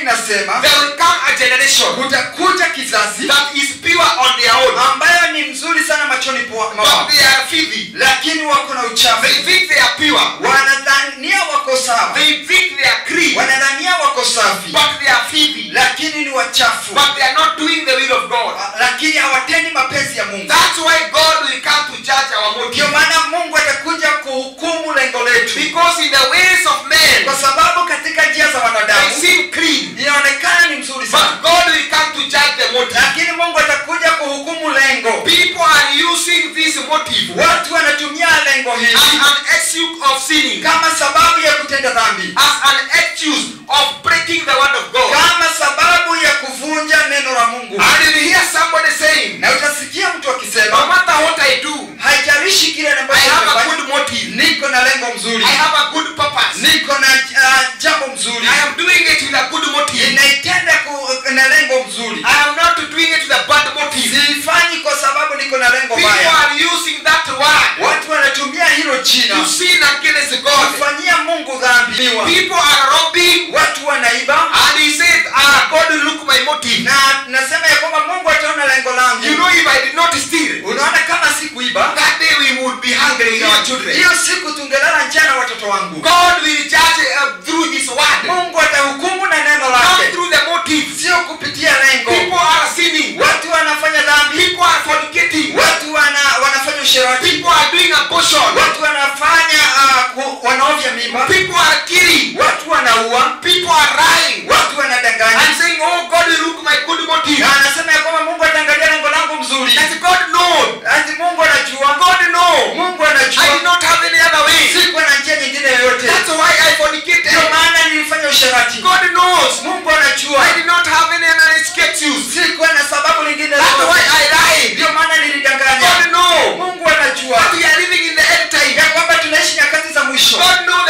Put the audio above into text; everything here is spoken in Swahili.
inasema there will come a generation kutakuja kizazi that is pure on their own, ambayo ni mzuri sana machoni pa- but mwao they are filthy. lakini wako na uchafu They think they are pure. wanadhania wako sawa They think they are clean, wanadhania wako safi but they are filthy. lakini ni wachafu But they are not doing the will of God. lakini hawatendi mapenzi ya mungu That's why God will come to judge our ndio motive. maana mungu atakuja kuhukumu lengo letu Because in the ways of men, kwa sababu katika njia za they wanadamu seem clean. inaonekana ni mzuri sana But God will come to judge the motive. lakini mungu atakuja kuhukumu lengo People are using this motive watu wanatumia lengo as hili an excuse of sinning, kama sababu ya kutenda dhambi as an excuse of breaking the word of God. kama sababu ya kuvunja neno la mungu And you hear somebody saying, na utasikia mtu no akisema matter what I do, haijalishi kile I ambacho have a nimefanya, good motive. niko na lengo mzuri I have a good purpose. niko na uh, jambo mzuri I am doing it with a good motive. ninaitenda ku- na lengo mzuri I am not doing it with a bad motive. siifanyi kwa sababu niko na lengo People baya are using that word watu wanatumia hilo jina to sin against God. kufanyia mungu dhambi People are robbing, watu wanaiba and he said, Ah, God will look my motive. na nasema ya kwamba mungu ataona lengo langu You know, if I did not steal, unaona kama sikuiba that day we would be hungry with our children. hiyo siku tungelala njaa na watoto wangu God will judge uh, through His word, mungu atahukumu na neno not lake through the motive. sio kupitia lengo People are sinning. watu wanafanya dhambi People are fornicating. watu wana, wanafanya usherati People are doing abortion. watu wanafanya uh, ku- wanaovya mimba People are killing. watu wanaua People are lying. watu wanadanganya And saying, Oh, God will look my good motive. na anasema ya kwamba mungu ataangalia lengo langu mzuri That God knows. ati mungu anajua God knows. mungu I did anajua not have any other way. sikuwa na njia nyingine yoyote That's why I fornicated. ndio maana nilifanya usherati God knows. mungu anajua I did not have any other excuse. sikuwa na sababu lingine That's why lolote. I lied. ndio maana nilidanganya God knows mungu anajua that we are living in the end time. ya kwamba tunaishi nyakati za mwisho God knows